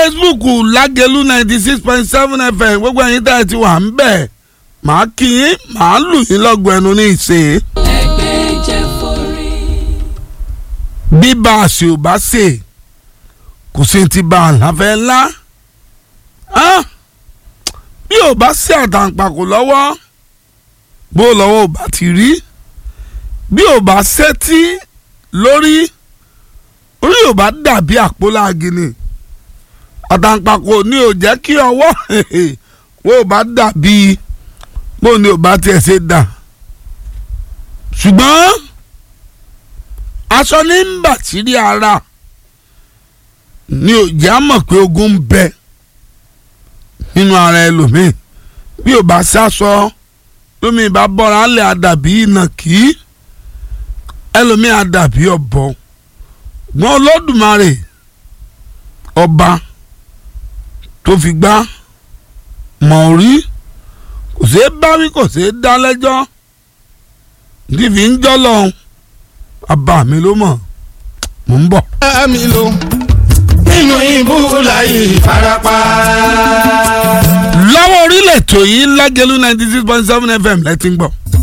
facebook lágẹ̀lú ninety six point seven fm gbogbo ẹ̀yin tá ẹ ti wà ń bẹ̀ màá kí yín màá lù yín lọ́gọ̀ ẹnu ní ìṣe. ẹgbẹ́ jẹ́ forí. bí bá a ṣe ò bá ṣe kò sí ti bá a láfẹ́ ńlá bí ò bá ṣe àtàǹpàkò lọ́wọ́ bó lọ́wọ́ ò bá ti rí bí ò bá ṣẹ́tí lórí orí ò bá dàbí àpòlági ni àtàǹpàkò ni ò jẹ́ kí ọwọ́ wo ò bá dàbí bó ni ò bá tiẹ̀ ṣe dà ṣùgbọ́n aṣọ ní ń bà sírí ara ni ò já mọ̀ pé ogun ń bẹ nínú ara ẹlòmíì bí ò bá ṣaṣọ lómi ìbá bọ́ra lẹ̀ àdàbí ìnàkí ẹlòmíì àdàbí ọ̀bọ gbọ́n olódùmarè ọba tó fi gbá mọ̀ rí kò ṣeé báwí kò ṣeé dá lẹ́jọ́ ní fi ń jọ́ lọ́hùn bàbá mi ló mọ̀ mò ń bọ̀. mi lò nínú ibú láyé ìfarapa. lọ́wọ́ orílẹ̀ ètò yìí lágẹ̀lú ninety six point seven fm lẹ́tí ń gbọ́.